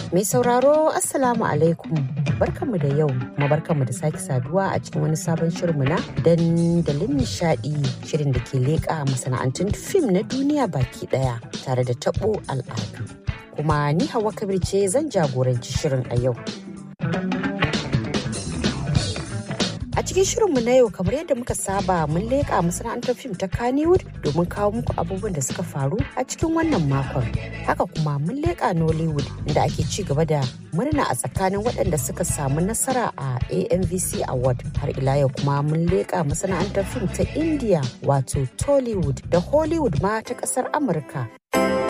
Mai sauraro Assalamu alaikum barkanmu da yau kuma barkanmu da sake saduwa a cikin wani sabon shirinmu na dandalin nishadi shirin da ke leƙa masana'antun fim na duniya baki daya tare da tabo al'adu. Kuma ni Hawa Kabir ce zan jagoranci shirin a yau. A cikin shirinmu na yau kamar yadda muka saba mun leƙa masana'antar fim ta Kannywood domin kawo muku abubuwan da suka faru a cikin wannan makon. Haka kuma mun leƙa Nollywood inda ake ci gaba da murna a tsakanin waɗanda suka samu nasara a AMVC Award. Har ila yau kuma mun leƙa masana'antar fim ta India wato Tollywood da Hollywood ma ta ƙasar Amurka